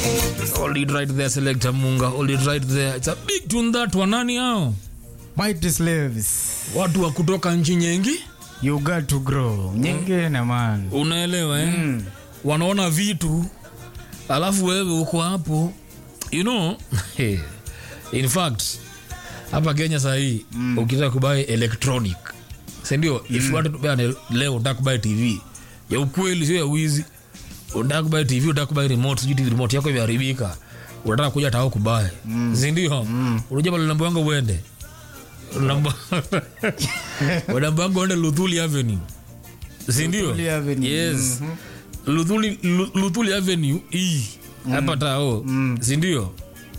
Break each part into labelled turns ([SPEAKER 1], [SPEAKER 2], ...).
[SPEAKER 1] Hold it right there, Selector Munga. Hold it right there. It's a big tune that one. Nani hao?
[SPEAKER 2] Mighty slaves,
[SPEAKER 1] Watu wa kutoka nchi nyingi,
[SPEAKER 2] you got to grow. Nyingine man.
[SPEAKER 1] unaelewa eh?
[SPEAKER 2] Mm.
[SPEAKER 1] Wanaona vitu alafu wewe uko hapo, you know in fact hapa Kenya saa hii mm. ukitaka kubai electronic si ndio? If you want to buy an- leo unataka kubai TV ya ukweli, sio ya wizi. Unataka kubai TV, unataka kubai remote, sijui TV remote yako imeharibika, unataka kuja tao kubai mm. si ndio? mm. Unajua pale namba yangu uende namba namba yangu uende Luthuli Avenue, si ndio?
[SPEAKER 2] Luthuli Avenue,
[SPEAKER 1] Yes. Luthuli, Lu- Luthuli Avenue hii hapa tao si ndio?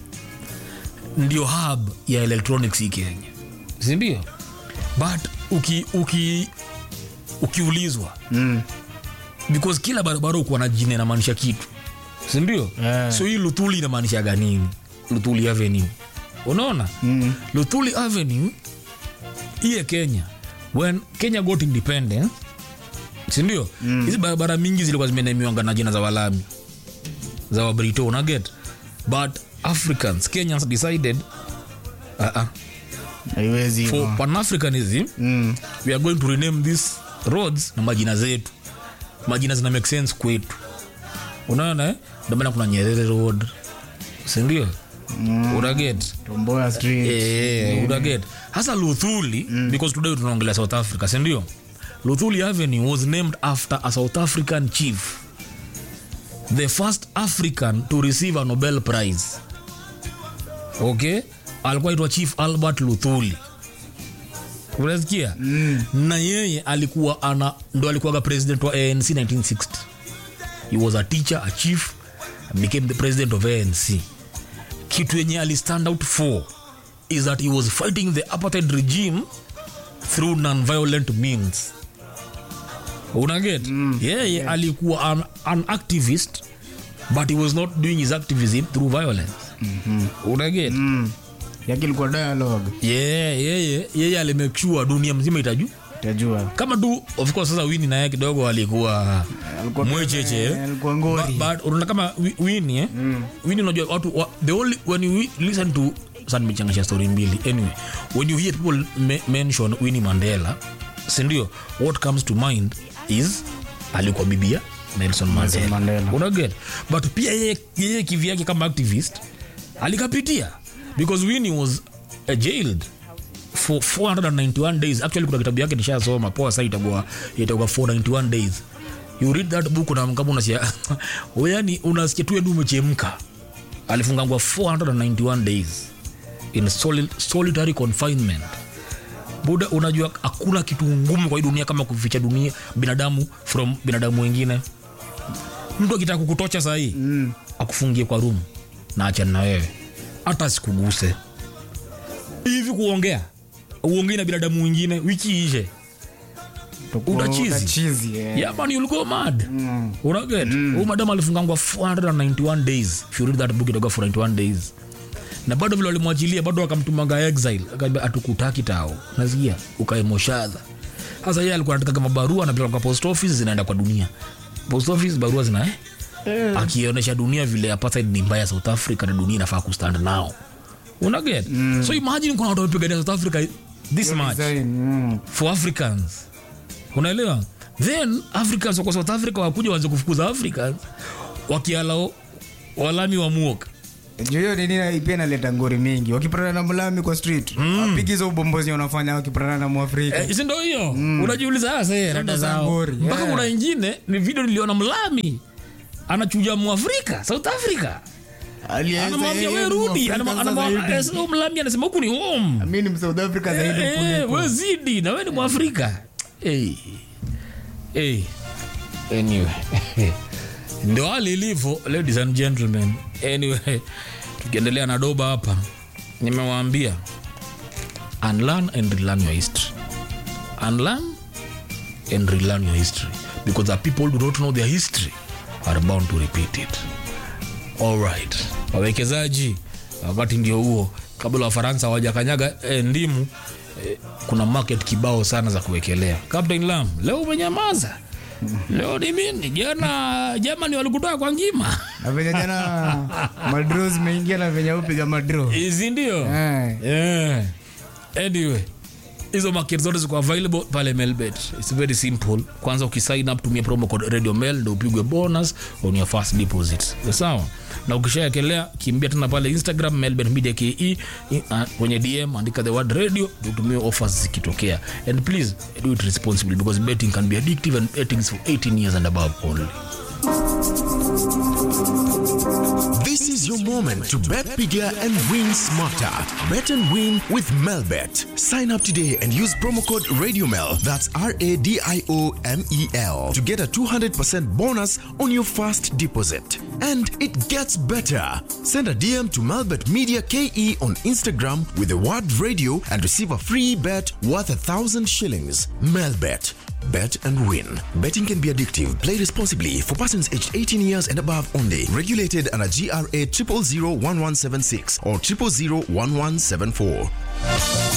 [SPEAKER 1] Ndio hub ya electronics hii Kenya, si ndio? But uki, uki, ukiulizwa
[SPEAKER 2] Mm.
[SPEAKER 1] because kila barabara ukuwa na jina inamaanisha kitu si ndio?
[SPEAKER 2] Yeah.
[SPEAKER 1] So hii Luthuli inamaanishaga nini? Luthuli Avenue, unaona
[SPEAKER 2] Mm.
[SPEAKER 1] Luthuli Avenue hii ya Kenya, when Kenya got independence, si ndio? Hizi barabara mingi zilikuwa zimenemiwanga na jina za Walami za Wabrito, una get but Africans Kenyans decided uh -uh,
[SPEAKER 2] Haiwezi
[SPEAKER 1] for
[SPEAKER 2] hivyo.
[SPEAKER 1] Pan Africanism
[SPEAKER 2] Mm.
[SPEAKER 1] we are going to rename these roads na majina zetu, majina zina make sense kwetu, unaona eh? Ndio maana kuna Nyerere Road, si ndio? Una get
[SPEAKER 2] Tomboya Street.
[SPEAKER 1] Eh, unaget hasa luthuli because today tunaongelea south africa sindio luthuli avenue was named after a south african chief the first african to receive a nobel prize okay alikuwa itwa chief albert luthuli unasikia mm. na yeye alikuwa ana ndo alikuwaga president wa anc 1960 he was a teacher a chief and became the president of anc kitu yenye alistand out for is that he was fighting the apartheid regime through non-violent means unaget mm, yeye yeah, alikuwa an, an activist but he was not doing his activism through violence mm-hmm. unaget mm.
[SPEAKER 2] Mm. Yake ilikuwa dialogue.
[SPEAKER 1] yeah, yeye yeye alimake sure dunia mzima itaju
[SPEAKER 2] Utajua.
[SPEAKER 1] kama tu of course sasa wini naye kidogo alikuwa
[SPEAKER 2] Alikuwa
[SPEAKER 1] mwecheche
[SPEAKER 2] kama- alikuwa ngori.
[SPEAKER 1] But- but unaona kama Wi- wini eh? wini unajua watu wa, the only when you wi- listen to sasa nimechangasha story mbili anyway when you hear people me, mention Winnie Mandela sindio what comes to mind is alikuwa bibia Nelson Mandela,
[SPEAKER 2] Mandela.
[SPEAKER 1] unaget but pia yeye, yeye kivyake kama activist alikapitia because Winnie was uh, jailed for 491 days actually kuna kitabu yake nishasoma poa sa itakuwa itakuwa 491 days you read that book na kama unasia yani unasikia tu yadu umechemka alifungangwa 491 days in soli- solitary confinement buda unajua hakuna kitu ngumu kwa hii dunia kama kuficha dunia binadamu from binadamu wengine mtu akitaka kukutocha sahii mm. akufungie kwa room na achana na wewe hata sikuguse hivi kuongea uongei na binadamu wengine wiki ishe
[SPEAKER 2] Utakuwa
[SPEAKER 1] Utachizi.
[SPEAKER 2] utachizi, eh.
[SPEAKER 1] yeah man you'll go mad mm. unaget mm. huyu madam alifungangwa 491 days if you read that book itakuwa 491 days na bado vile walimwachilia bado akamtumanga exile akaambia atukutaki tao nasikia ukaemoshadha sasa yeye alikuwa anataka kama barua anapeleka kwa post office zinaenda kwa dunia post office barua zina eh?
[SPEAKER 2] Eh.
[SPEAKER 1] akionyesha dunia vile apartheid ni mbaya south africa na dunia inafaa kustand nao unaget mm. so imagine kuna watu wamepigania south africa this much
[SPEAKER 2] Design, mm.
[SPEAKER 1] for africans unaelewa then africans wako south africa wakuja waanze kufukuza africans wakialao walami wa muoka
[SPEAKER 2] Juu hiyo nini na- pia inaleta ngori mingi wakipatana na mlami kwa street wapigi hizo ubombozi wanafanya wakipatana na mwafrika
[SPEAKER 1] Eh, si ndo hiyo unajiuliza sasa eh, rada
[SPEAKER 2] za
[SPEAKER 1] zao
[SPEAKER 2] ngori,
[SPEAKER 1] mpaka
[SPEAKER 2] yeah.
[SPEAKER 1] kuna ingine ni video niliona mlami anachuja mwafrika south africa
[SPEAKER 2] Alianza
[SPEAKER 1] anamwambia
[SPEAKER 2] yeye
[SPEAKER 1] we
[SPEAKER 2] ni
[SPEAKER 1] rudi
[SPEAKER 2] Mwafrika
[SPEAKER 1] Anamwa-
[SPEAKER 2] sasa
[SPEAKER 1] anamwa-
[SPEAKER 2] hivi.
[SPEAKER 1] eh, sasa huyu mlami anasema huku ni home
[SPEAKER 2] mi ni msouth africa zaidi
[SPEAKER 1] Eh,
[SPEAKER 2] kuliko
[SPEAKER 1] we zidi na we ni mwafrika hey. Hey. anyway ndo hali ilivyo ladies and gentlemen anyway tukiendelea na doba hapa nimewaambia unlearn and relearn your history unlearn and relearn your history because the people who do not know their history are bound to repeat it alright wawekezaji wakati ndio huo kabla wafaransa hawajakanyaga eh, ndimu eh, kuna market kibao sana za kuwekelea captain lam leo umenyamaza leo ni mimi jana jamani walikutoa kwa ngima
[SPEAKER 2] na venye jana madro zimeingia na venye upiga madro
[SPEAKER 1] hizi ndio
[SPEAKER 2] Eh.
[SPEAKER 1] yeah. anyway hizo market zote ziko available pale melbet its very simple kwanza ukisign up tumia promo code radio mail ndo upigwe bonus on your first deposit sawa na ukishaekelea kimbia tena pale instagram melbet media ke i- uh, kwenye dm andika the word radio ndo utumie offers zikitokea and please do it responsibly because betting can be addictive and betting is for 18 years and above only
[SPEAKER 3] This is your moment to bet bigger and win smarter. Bet and win with Melbet. Sign up today and use promo code RadioMel. That's R A D I O M E L to get a 200% bonus on your first deposit. And it gets better. Send a DM to Melbet Media KE on Instagram with the word radio and receive a free bet worth a thousand shillings. Melbet. Bet and win. Betting can be addictive. Play responsibly for persons aged 18 years and above only. Regulated under GRA 0001176 or 0001174.